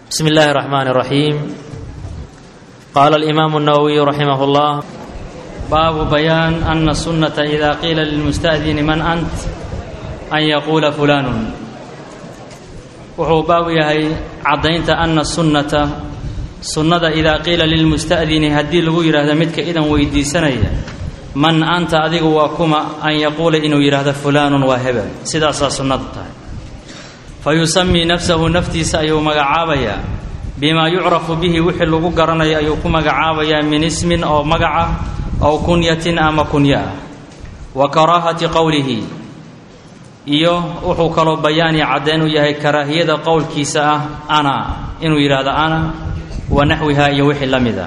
بسم الله الرحمن الرحيم قال الإمام النووي رحمه الله باب بيان أن السنة إذا قيل للمستأذن من أنت أن يقول فلان wuxuu baabu yahay caddaynta ana sunnata sunnada idaa qiila lilmusta'dini haddii lagu yidhaahdo midka idan weydiisanaya man anta adigu waa kuma an yaquula inuu yidhaahdo fulaanun waa hebel sidaasaa sunnadu tahay fa yusamii nafsahu naftiisa ayuu magacaabayaa bimaa yucrafu bihi wixii lagu garanayo ayuu ku magacaabayaa min ismin oo magaca ow kunyatin ama kunya ah wa karaahati qowlihi iyo wuxuu kaloo bayaani caddeyn u yahay karaahiyada qowlkiisa ah ana inuu yidhaahdo ana wa naxwiha iyo wixii la mid ah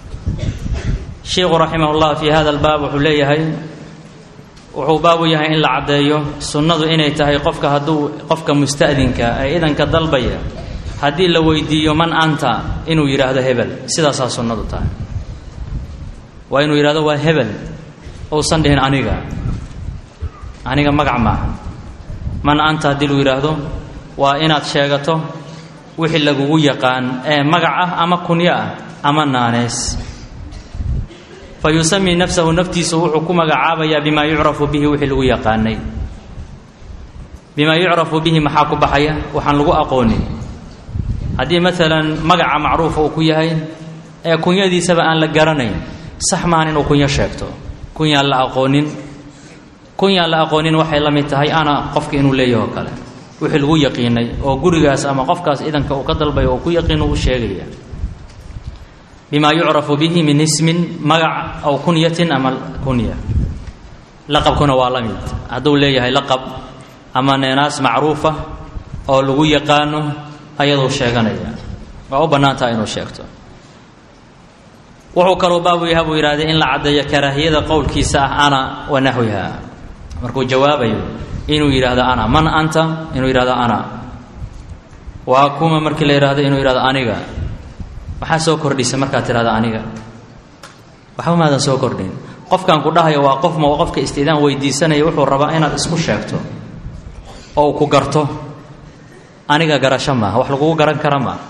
sheikhu raximah llah fii hada albaab wuxuu leeyahay wuxuu baab u yahay in la caddeeyo sunnadu inay tahay qofka hadduu qofka musta'dinka ee idanka dalbaya haddii la weydiiyo man anta inuu yidhaahdo hebel sidaasaa sunnadu tahay waa inuu yidhahdo waa hebel uusan dhihin aniga aniga magac maaha man anta haddii lu yidhaahdo waa inaad sheegato wixii lagugu yaqaan ee magac ah ama kunyo ah ama naanees fa yusamii nafsahu naftiisu wuxuu ku magacaabayaa bimaa yucrafu bihi wixii lagu yaqaanay bimaa yucrafu bihi maxaa ku baxaya waxaan lagu aqoonin haddii maalan magaca macruufa uu ku yahay ee kunyadiisaba aan la garanayn sax maahan inuu kunyo sheegto kunyaan la aqoonin kunyaan la aqoonin waxay la mid tahay ana qofka inuu leeyaho kale wixii lagu yaqiinay oo gurigaas ama qofkaas idanka uu ka dalbayo oo ku yaqiin u sheegaya bimaa yucrafu bihi min ismin magac aw kunyatin ama kunya laqabkuna waa la mid hadduu leeyahay laqab ama neenaas macruufa oo lagu yaqaano ayaduu sheeganaya waa u bannaan taha inuu sheegto wuxuu kaloo baabu yaha buu yidhahday in la caddeeyo karaahiyada qowlkiisa ah ana wa naxwiha markuu jawaabayo inuu yidhaahdo ana man anta inuu yidhahdo ana waa kuma markii la yidhahdo inuu yidhahdo aniga maxaa soo kordhisa markaad tidhahdo aniga waxba maadan soo kordhin qofkan ku dhahayo waa qof ma qofka istidaan weydiisanaya wuxuu rabaa inaad isku sheegto oo uu ku garto aniga garasho maaha wax lagugu garan kara maaha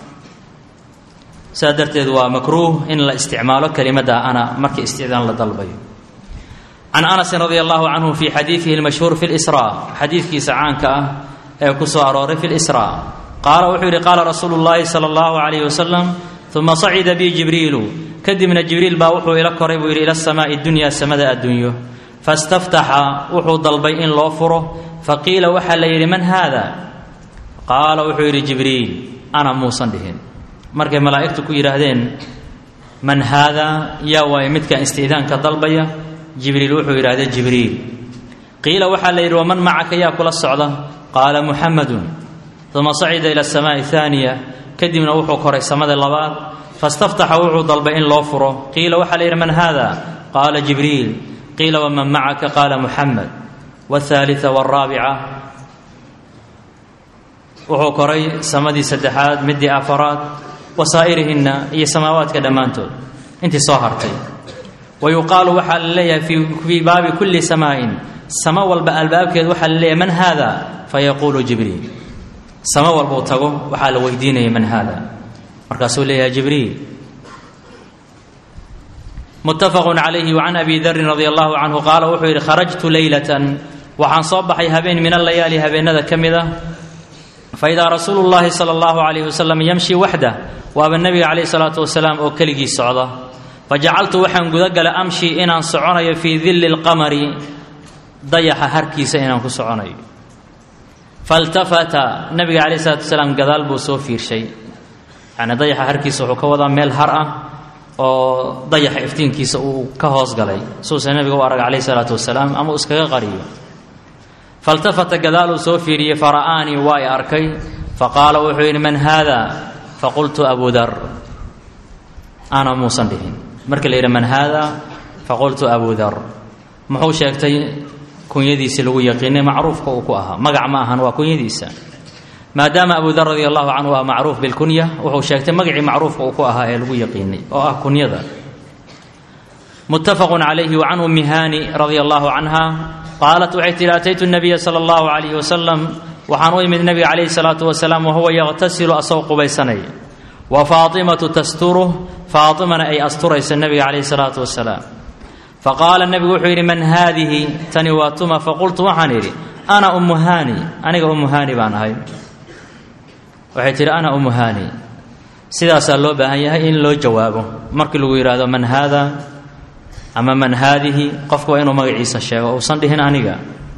sidaa darteed waa makruuh in la isticmaalo kelimadda ana markii istidaan la dalbayo can anasin radi allahu canhu fi xadiidihi lmashhuur fi lsra xadiidkiisa caanka ah ee ku soo arooray fi lsra qaala wuxuu yidhi qaala rasuulu llaahi sala allahu calayhi wasalam uma sacida bi jibriilu kadibna jibriil baa wuxuu ila koray buu yidhi ila asamaai dunya samada addunyo fastaftaxa wuxuu dalbay in loo furo faqiila waxaa la yidhi man haada qaala wuxuu yidhi jibriil ana muusan dhihin markay malaa'igtu ku yidhaahdeen man haada yaa waaye midkan istiidaanka dalbaya jibriil wuxuu yidhahda jibriil qiila waxaa la yidhi waman macaka yaa kula socda qaala muxamadun uma sacida ila asamaai haaniya kadibna wuxuu koray samada labaad fastaftaxa wuxuu dalbay in loo furo qiila waxaa la yidhi man haada qaala jibriil qiila waman macaka qaala muxamed wahaalita walraabica wuxuu koray samadii saddexaad midii afaraad wasaa'irihinna iyo samaawaadka dhammaantood intii soo hartay wayuqaalu waxaa la leeyahay fii baabi kulli samaa'in samo walba albaabkeed waxaa la leeyahay man haada fayaquulu jibriil samo walbuu tago waxaa la weydiinaya man haada markaasuu leeyahay jibriil muttafaqun calayhi wacan abi darin radi allahu canhu qaala wuxuu yidhi kharajtu leylatan waxaan soo baxay habeen min allayaali habeenada ka mid ah faidaa rasuulu llaahi sala allahu calayhi wasalam yamshi waxdah waaba nebiga calayhi salaatu wasalaam oo keligii socda fajacaltu waxaan gudagalay amshi inaan soconayo fii dilli lqamari dayaxa harkiisa inaan ku soconayo faltafata nabiga calayh isalaatu wasalaam gadaal buu soo fiirshay yacni dayaxa harkiisa wuxuu ka wadaa meel har ah oo dayaxa iftiinkiisa uu ka hoos galay suusa nabiga u arag calayh isalaatu wasalaam ama uu iskaga qariyo faltafata gadaaluu soo fiiriyey fara'aanii waa i arkay faqaala wuxuu yidhi man haada faqultu abu dar ana muusan dhihin markii la yidhi man haada faqultu abu dar muxuu sheegtay kunyadiisii lagu yaqiinay macruufka uu ku ahaa magac ma ahan waa kunyadiisa maadaama abu dar radi allahu canhu waa macruuf bilkunya wuxuu sheegtay magacii macruufka uu ku ahaa ee lagu yaqiinay oo ah kunyada muttafaqu calayhi wa can ummi haani radia allahu canha qaalat waxay tihi ataytu nabiya sala allahu calayhi wasalam waxaan u imid nabiga calayhi salaatu wasalaam wahuwa yaqtasilu asagoo qubaysanaya wa faatimatu tasturuh faatimana ay asturayso nebiga calayhi salaatu wasalaam faqaala nebigu wuxuu yidhi man haadihi tani waa tuma faqultu waxaan idhi ana ummu haani aniga ummu haani baan ahay waxay tidhi ana ummu haani sidaasaa loo baahan yahay in loo jawaabo markii lagu yidhaahdo man haada ama man haadihi qofku waa inuu magaciisa sheego uusan dhihin aniga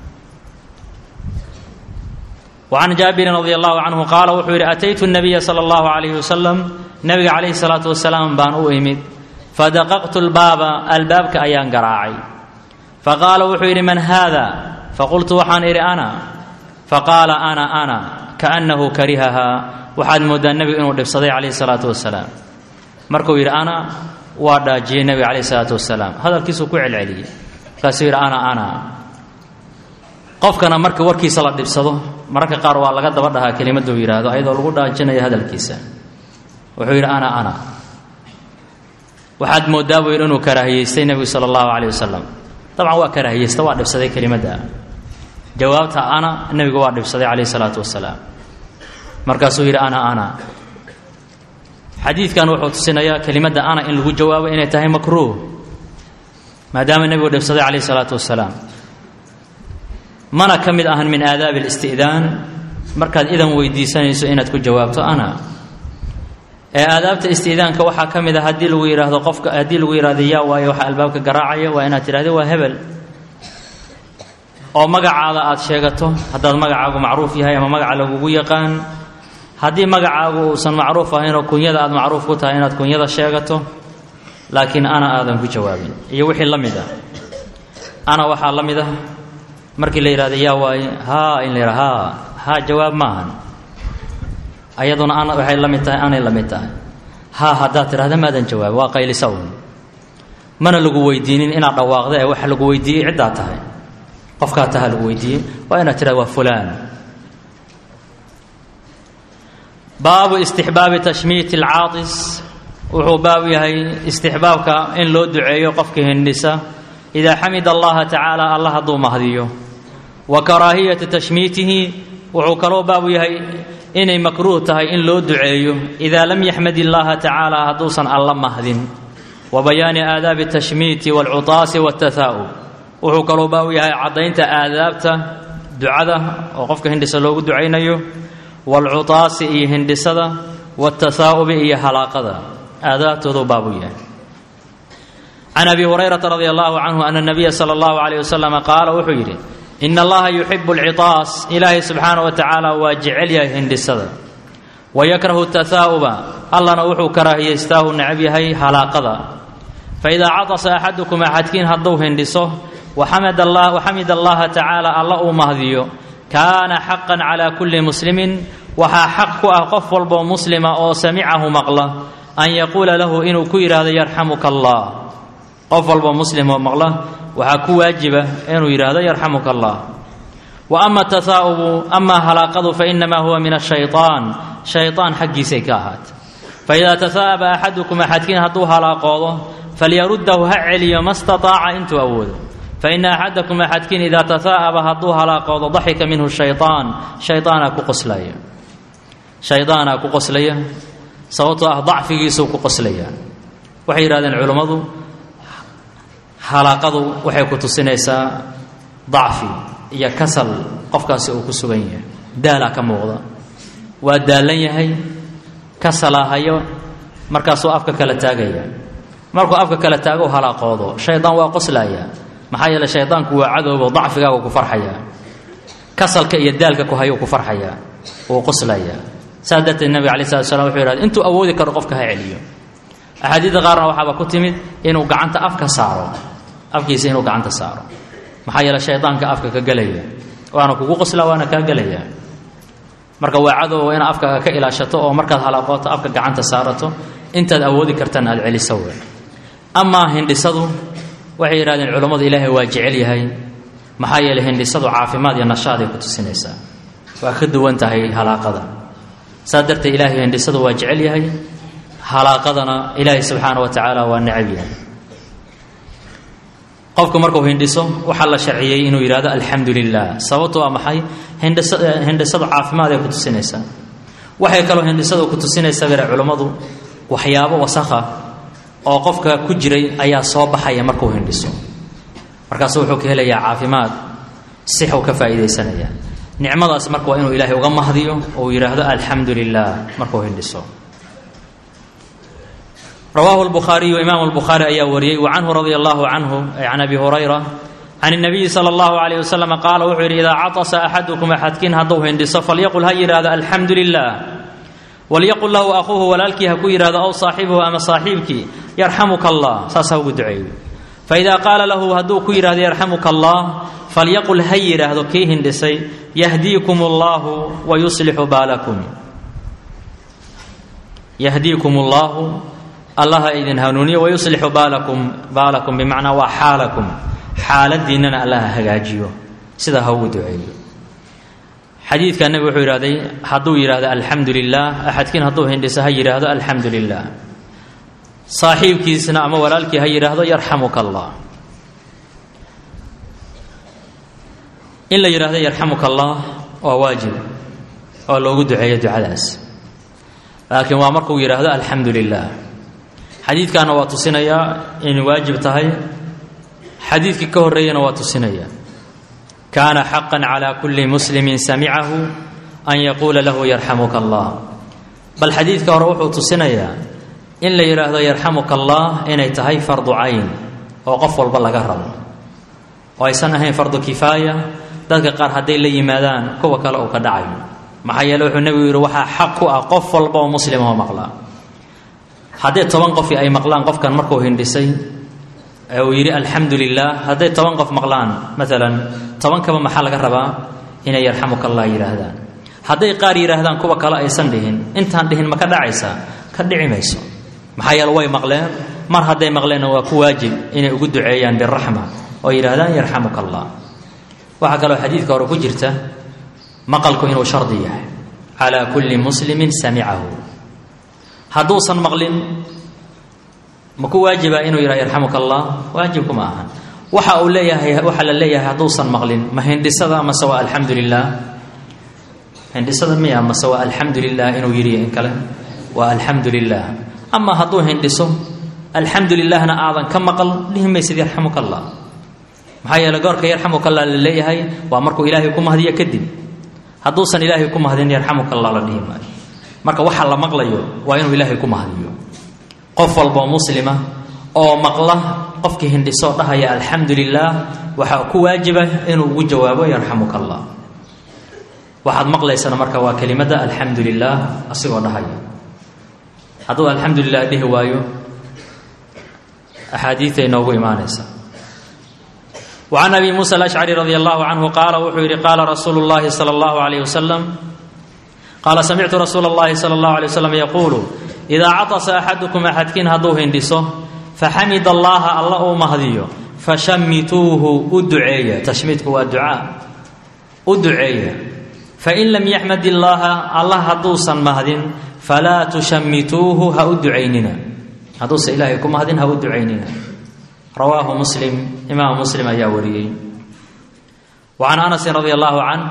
وعن جابر رضي الله عنه قال wuxuu yidhi أتyت النبي صلى الله عليه وسلم نبga عليه الصلاaة وسلام baan u imid فدققت الباaba albaabka ayaan garaacay faqاala wuxuu yidhi man hذا faqultu waxaan idhi أنا faqاala أنا أنا كأنه karihahaa waxaad moodaa nebigu inuu dhibsaday calayh الصلاaةu وaسلاam markuu yidhi أنا waa dhaajiyey nebiga calayh الصلاaةu وaسلاam hadalkiisuu ku celceliyey markaasuu yidhi أنا أنا qofkana marka warkiisa la dhibsado mararka qaar waa laga daba dhahaa kelimaduu yidhaahdo ayadoo lagu dhaajinayo hadalkiisa wuxuu yidhi ana ana waxaad moodaa buu yidhi inuu karaahiyeystay nebigu sala allahu caleyh wasalam dabcan waa karaahiyeysta waa dhibsaday kelimadda jawaabta ana nebigu waa dhibsaday calayh isalaatu wasalaam markaasuu yidhi ana ana xadiidkan wuxuu tusinayaa kelimadda ana in lagu jawaabo inay tahay makruuh maadaama nebigu dhibsaday calayh isalaatu wasalaam mana ka mid ahan min aadaabi اlisti'daan markaad idan weydiisanayso inaad ku jawaabto ana ee aadaabta isti'daanka waxaa ka mid a haddii lagu yidhaahdo qofka haddii lagu yidhahdo yaa waayo waxa albaabka garaacaya waa inaad tidhahdo waa hebel oo magacaada aad sheegato haddaad magacaagu macruuf yahay ama magaca lagugu yaqaan haddii magacaagu uusan macruuf ahayn oo kunyada aad macruuf ku tahay inaad kunyada sheegato laakiin ana aadan ku jawaabin iyo wixii la mid ah ana waxaa la mid ah markii la yidhahdo yaa waaye haa in la yidhahdo haa haa jawaab ma ahan ayaduna ana waxay la mid tahay anay la mid tahay haa haddaad tidhahda maadan jawaab waa qaylisa un mana lagu weydiinin inaad dhawaaqda ee waxa lagu weydiiyey ciddaa tahay qofkaa taha lagu weydiiyey waa inaad tidhahda waa fulaan baabu istixbaabi tashmiiti alcaatis wuxuu baab yahay istixbaabka in loo duceeyo qofka hindhisa idaa xamida allaha tacaala alla hadduu mahdiyo wa karaahiyati tashmiitihi wuxuu kaloo baabu yahay inay makruuh tahay in loo duceeyo idaa lam yaxmad illaaha tacaala hadduusan alla mahdin wa bayaani aadaabi tashmiiti waalcutaasi waatahaa'ub wuxuu kaloo baabu yahay caddaynta aadaabta ducada oo qofka hindhisa loogu ducaynayo waalcutaasi iyo hindhisada waatahaa'ubi iyo halaaqada aadaabtooduu baabu yahay can abi hurayrata radi allahu canhu ana nabiya sala allahu calayh wasalam qaala wuxuu yidhi ina allaha yuxibu alcitaas ilaahay subxaana wa tacaala waa jecel yahay hindhisada wa yakrahu tahaa'uba allana wuxuu karaahiyaystaahu necab yahay halaaqada faidaa catasa axadukum axadkiin hadduu hindhiso waxamid allaha tacaala alla uu mahdiyo kaana xaqan calaa kulli muslimin waxaa xaq ku ah qof walboo muslima oo samicahu maqla an yaquula lahu inuu ku yidhaahdo yarxamuka allah qof walba muslim oo maqla waxaa ku waajiba inuu yidhaahdo yarxamuka allah wa ama tahaa'ubu amaa halaaqadu fa inamaa huwa min ashayطaan shayطaan xaggiisay ka ahaatay faidaa tahaa'aba axadukum axadkiin hadduu halaaqoodo falyaruddahu ha celiyo ma staطaaca intuu awoodo faina axadakum axadkiin idaa tahaa'aba hadduu halaaqoodo daxika minhu shayطaan shayطaanaa ku qoslaya shayطaanaa ku qoslaya sababtoo ah dacfigiisuu ku qoslaya waxay yidhahdeen culummadu halaaqadu waxay ku tusinaysaa dacfi iyo kasal qofkaasi uu ku sugan yahay daalaa ka muuqda waa daallan yahay kasalaa hayo markaasuu afka kala taagaya markuu afka kala taago halaaqoodo shaydaan waa qoslaya maxaa yeele shaydaanku waa cadowbo dacfigaagu ku farxaya kasalka iyo daalka ku hayuu ku farxaya wuu qoslaya saas darteed nabiga alai slat slam wuxuu yihahd intuu awoodi karo qofka ha celiyo axaadiidda qaarna waxaaba ku timid inuu gacanta afka saaro afkiisa inuu gacanta saaro maxaa yeele shaydaanka afka ka gelaya waana kugu qoslaa waana kaa gelaya marka waa cadow inaad afkaaga ka ilaashato oo markaad halaaqooto afka gacanta saarato intaad awoodi kartana aad celiso we amaa hindhisadu waxay yidhahdeen culammadu ilaahay waa jecel yahay maxaa yeeley hindhisadu caafimaad iyo nashaaday ku tusinaysaa waa ka duwan tahay halaaqada saas darteed ilaahay hindhisadu waa jecel yahay halaaqadana ilaahay subxaana wa tacaala waa necab yahay qofku markuu hindhiso waxaa la sharciyey inuu yidhahdo alxamdu lilah sababtu waa maxay hindhisadu caafimaad ay ku tusinaysaa waxay kaloo hindhisadu ku tusinaysa bere culummadu waxyaabo wasakha oo qofka ku jiray ayaa soo baxaya markuu hindhiso markaasu wuxuu ka helayaa caafimaad sixuu ka faa'iidaysanaya nicmadaas marka waa inuu ilaahay uga mahdiyo oo uu yidhaahdo alxamdu lilah markuu hindhiso rawaahu lbukhaariyu imaamu lbukhaari ayaa wariyey wa canhu radia allahu canhu ay can abi hurayra can الnabiyi salى اllahu عalيه waslm qaala wuxuu yidhi idaa caطasa axadukum axadkiin hadduu hindhiso falyaqul ha yidhaahdo alxamdu lilah walyaqul lahu akhuuhu walaalkii ha ku yidhahdo aw saaxibuhu ama saaxiibkii yarxamuka allah saas ha ugu duceeyo faida qaala lahu hadduu ku yidhahdo yarxamuka allah falyaqul ha yidhaahdo kii hindhisay yahdiikum اllahu wayuslixu baalakum yahdiikum اllahu allaha idin hanuuniyo wayuslixu baalakum baalakum bimacnaa waa xaalakum xaaladiinnana allaha hagaajiyo sidaa ha ugu duceeyo xadiidka nebigu wuxuu yidhahday hadduu yidhaahdo alxamdu lilah axadkiin hadduu hindhiso ha yidhaahdo alxamdu lilah saaxiibkiisna ama walaalkii ha yidhaahdo yarxamuka allah in la yidhaahdo yarxamuka allah waa waajib oo loogu duceeyo ducadaas laakiin waa markuu yidhaahdo alxamdu lilah xadiidkaana waa tusinayaa inay waajib tahay xadiidkii ka horreeyana waa tusinaya kaana xaqan calaa kulli muslimin samicahu an yaquula lahu yarxamuka allah bal xadiidka hore wuxuu tusinayaa in la yidhaahdo yarxamuka allah inay tahay fardu cayn oo qof walba laga rabo oo aysan ahayn fardu kifaaya dadka qaar hadday la yimaadaan kuwa kale uu ka dhacayo maxaa yeele wuxuu nebigu yidhi waxaa xaq ku ah qof walba oo muslimahoo maqlaa haddii toban qofi ay maqlaan qofkan markuu hindhisay ee uu yidhi alxamdu lilah hadday toban qof maqlaan maalan tobankaba maxaa laga rabaa inay yarxamuka allah yidhaahdaan hadday qaar yidhaahdaan kuwa kale aysan dhihin intaan dhihin ma ka dhacaysaa ka dhici mayso maxaa yeele way maqleen mar hadday maqleenna waa ku waajib inay ugu duceeyaan biraxma oo yidhaahdaan yarxamuka allah waxaa kaloo xadiidka hore ku jirta maqalku inuu shardi yahay calaa kulli muslimin samicahu hadduusan maqlin ma ku waajiba inuu yidhaha yarxamuka allah waajibku ma ahan waxa uu leeyahay waxaa la leeyahay hadduusan maqlin ma hindhisada mase waa alxamdu lilah hindhisada miya mase waa alxamdu lilah inuu yidhi in kale waa alxamdu lilah ama hadduu hindhiso alxamdu lilahna aadan ka maqal dhihi maysid yarxamuka allah maxaa yeele goorka yarxamuka allah la leeyahay waa markuu ilaahay ku mahdiyo kadib hadduusan ilaahay ku mahdin yarxamuka allah la dhihi maayo marka waxa la maqlayo waa inuu ilaahay ku mahdiyo qof walboo muslima oo maqla qofkii hindhisoo dhahaya alxamdu lilah waxaa ku waajiba inuu ugu jawaabo yarxamuka allah waxaad maqlaysana marka waa kelimada alxamdu lilah asigoo dhahaya hadduu alxamdu lilah dhihi waayo axaadiiay noogu imaanaysa وعن أبي موسى الأشعري رضي الله عنه قال wuxuu yihi قال رsuuل اللhi صلى الله عليه وسلم qال سمعت رsuuل اللhi صلى الله عليه وسلم يقuل إذا caطس أxadكم أxadkiin hadduu hindhiso faxamid اللaha alla uu mahdiyo fashamituuhu u duceeya tashmiidku waa ducaa u duceeya fain lam yaxmad illaaha allah hadduusan mahdin falaa tushamituuhu ha u ducaynina hadduusan ilaahay ku mahdin ha u ducaynina rawaahu muslim imaam muslim ayaa wariyey wa can anasin radi allahu canh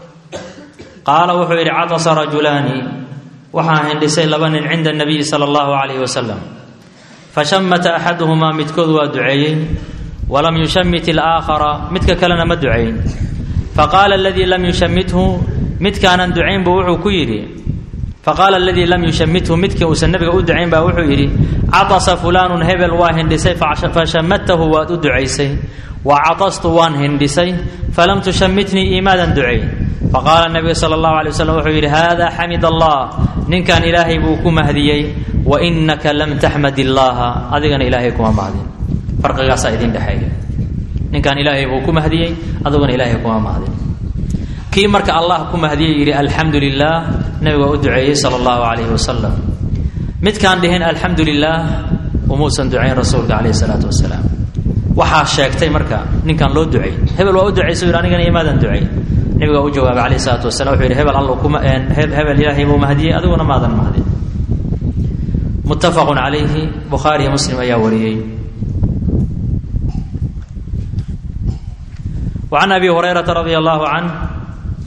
qaala wuxuu yidhi catasa rajulaani waxaa hindhisay laba nin cinda nabiyi sala allahu calayhi wasalam fashamata axaduhumaa midkood waa duceeyey walam yushamit ilaakhara midka kalena ma ducayn faqaala aladii lam yushamithu midkaanan ducayn buu wuxuu ku yidhi faqaala aladii lam yushamithu midkii uusan nabiga u ducayn baa wuxuu yidhi catasa fulaanun hebel waa hindhisay fashamatahu waad u ducaysay wa catastu waan hindhisay falam tushamitnii iimaadan ducayn faqaala nabigu sala allahu alay waslm wuxuu yidhi hada xamid allah ninkan ilaahay buu ku mahdiyey wa inaka lam taxmad illaaha adigana ilaahay kuma mahdin farqigaasaa idin dhexeeya ninkan ilaahay buu ku mahdiyey adiguna ilaahay kuma mahdin kii marka allah ku mahdiyey yidhi alxamdu lilah nabiga u duceeyey sala allahu calayhi wasalam midkaan dhihin alxamdu lilah umuusan ducayn rasuulka calayhi salaatu wasalaam waxaa sheegtay marka ninkaan loo ducay hebel waa u ducaysa yidhi anigana imaadan ducay nabiga u jawaabay calayhi salaatu wasalam wuxuu yidhi hebel alla kuma hebel ilaahay buu mahdiyey adiguna maadan mahdin muttafaqun calayhi bukhaariyo muslim ayaa wariyey وعن أبي هريرة رضي الله عنه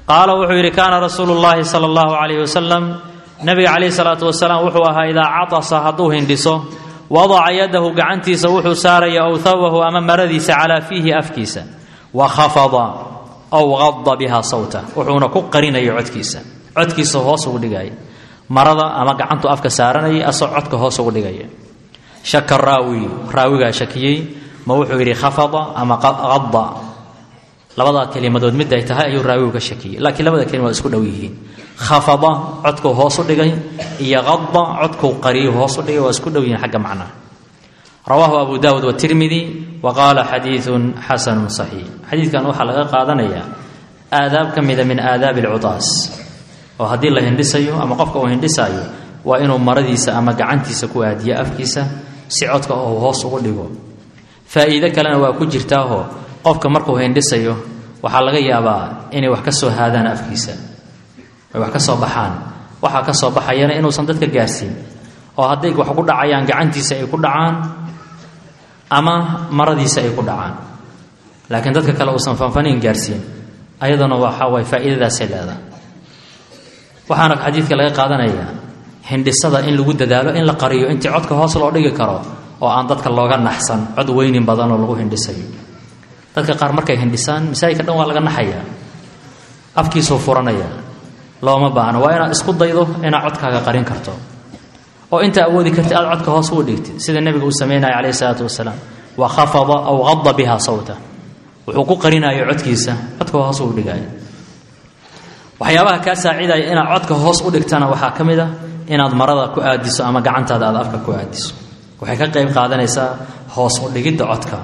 qaala wuxuu yidhi kaana rasuulu llaahi sala allahu calayhi wasalam nabiga calayhi salaatu wasalaam wuxuu ahaa idaa catasa hadduu hindhiso wadaca yadahu gacantiisa wuxuu saaraya ow hawahu ama maradiisa calaa fiihi afkiisa wa khafada ow qada biha sawta wuxuuna ku qarinaya codkiisa codkiisa hoos ugu dhigaya marada ama gacantu afka saaranayay asoo codka hoos ugu dhigaya shaka raawi raawigaa shakiyey ma wuxuu yidhi khafada ama qada labadaa kelimadood mid ay tahay ayuu raawigu ka shakiyey laakiin labada kelima waa isku dhow yihiin khafada codkuu hoos u dhigay iyo qada codkuu qariyu hoos u dhigay waa isku dhow yihiin xagga macnaha rawaahu abu daawud watirmidi wa qaala xadiidun xasanun saxiix xadiidkan waxaa laga qaadanayaa aadaab ka mida min aadaabi alcutaas oo haddii la hindhisayo ama qofka uu hindhisaayo waa inuu maradiisa ama gacantiisa ku aadiyo afkiisa si codka uu hoos ugu dhigo faa'iido kalena waa ku jirtaahoo qofka markuu hindhisayo waxaa laga yaabaa inay wax ka soo haadaan afkiisa ay wax ka soo baxaan waxaa ka soo baxayana inuusan dadka gaarsiin oo hadday wax ku dhacayaan gacantiisa ay ku dhacaan ama maradiisa ay ku dhacaan laakiin dadka kale uusan fanfaniin gaarsiin ayaduna waxaa waay faa'iidadaasay leedahay waxaana xadiidka laga qaadanayaa hindhisada in lagu dadaalo in la qariyo intii codka hoos loo dhigi karo oo aan dadka looga naxsan cod weynin badanoo lagu hindhisayo dadka qaar markay hindhisaan masaajidka dhan waa laga naxayaa afkiisuu furanaya looma baahno waa inaad isku daydo inaad codkaaga qarin karto oo inta awoodi karti aad codka hoos ugu dhigtid sida nebiga uu sameynaya calayhi salaatu wasalaam wa khafada aw qada biha sawta wuxuu ku qarinayo codkiisa codka hoos ugu dhigaayo waxyaabaha kaa saacidaya inaad codka hoos u dhigtana waxaa ka mid a inaad marada ku aadiso ama gacantaada aad afka ku aadiso waxay ka qayb qaadanaysaa hoos u dhigidda codka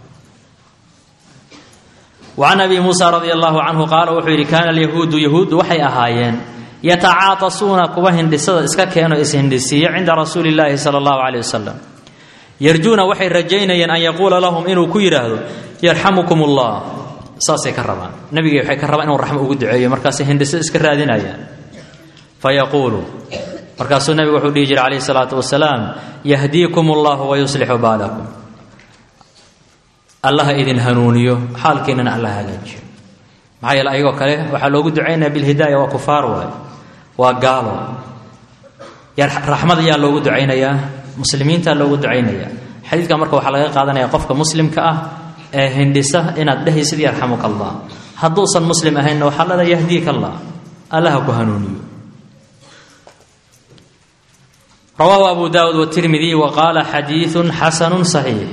wacan abi muusa radia allahu canhu qaala wuxuu yidhi kaana alyahuudu yahuuddu waxay ahaayeen yatacaatasuuna kuwa hindhisada iska keeno ishindhisiiyo cinda rasuuli illaahi sala allahu caleyh wasalam yarjuuna waxay rajaynayeen an yaquula lahum inuu ku yidhaahdo yarxamukum ullah saasay ka rabaan nabigay waxay ka rabaan inuu raxmo ugu duceeyo markaasay hindhisada iska raadinayaan fayaquulu markaasuu nabigu wuxuu dhihi jiray calayhi salaatu wasalaam yahdiikum allahu wayuslixu baalakum allaha idin hanuuniyo xaalkiinana alla hagaajiyo maxaa yeele ayagoo kale waxaa loogu ducaynaya bilhidaaya waa kufaar waay waa gaalo raxmad ayaa loogu ducaynayaa muslimiintaa loogu ducaynaya xadiidka marka waxaa laga qaadanaya qofka muslimka ah ee hindhisa inaad dhehaysid yarxamuka allah hadduusan muslim ahaynna waxaa lada yahdiika allah allaha ku hanuuniyo rawaahu abu daawud wtirmidi wa qaala xadiidu xasanu صaxiix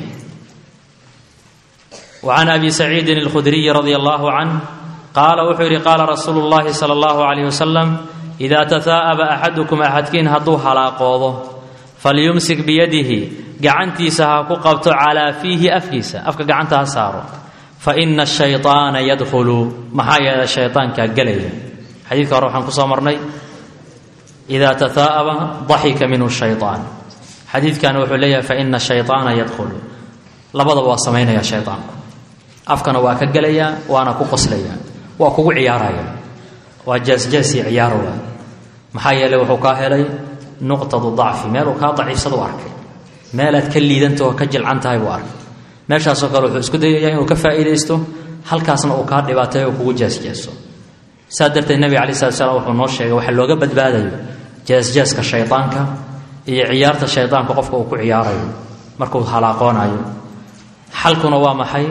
wacan abi saciidin اlkhudriyi radi allahu canh qaala wuxuu yidhi qaala rasuulu اllahi salى اllahu alayh wasalam idaa tahaa'aba axadukum axadkiin hadduu halaaqoodo falyumsik biyadihi gacantiisa ha ku qabto calaa fiihi afkiisa afka gacanta ha saaro faina ashayطaana yadkhulu maxaa yeele shayطaankaa gelaya xadiidka hore waxaan kusoo marnay ida tahaa'aba daxika minhu shayطaan xadiidkana wuxuu leeyahay faina shayطaana yadkhulu labadaba waa samaynaya shayطaanku afkana waa ka gelayaa waana ku qoslaya waa kugu ciyaaraya waa jaasjaasii ciyaar waa maxaa yeeley wuxuu kaa helay nuqtadu dacfi meeluu kaa daciifsadu arkay meelaad ka liidanta oo ka jilcan tahay buu arkay meeshaasoo kale wuxuu isku dayayaa inuu ka faa'iidaysto halkaasna uu kaa dhibaatay oo kugu jaasjaaso saa darteed nebiga alai slat slam wuxuu noo sheegay waxa looga badbaadayo jaasjaaska shaydaanka iyo ciyaarta shaydaanka qofka uu ku ciyaarayo markuu halaaqoonayo xalkuna waa maxay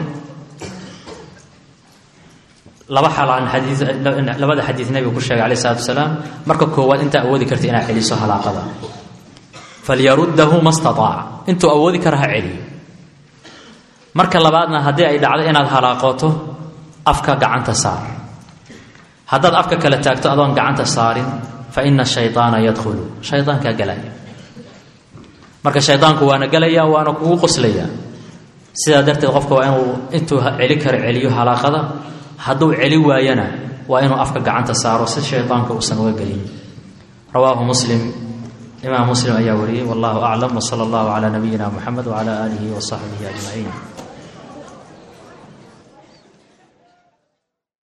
laba xalaan labada xadiid nebigu ku sheegay alayh salatu wasalaam marka koowaad intaa awoodi karta inaad celiso halaaqada falyaruddahu ma staaaca intuu awoodi kara ha celiyo marka labaadna haddii ay dhacdo inaad halaaqooto afka gacanta saar haddaad afka kala taagto adoon gacanta saarin fa ina shayطaana yadkhulu shaydaankaa gelaya marka shaydaanku waana gelaya waana kugu qoslaya sidaa darteed qofka waa inuu intuu celi karo celiyo halaaqada hadduu celi waayana waa inuu afka gacanta saaro si shaydaanka uusan uga gelin rawaahu muslim imaam muslim ayaa wariyey wallahu aclam wsala allahu calaa nabiyina muxamed wcala aalihi wa saxbihi ajmaciin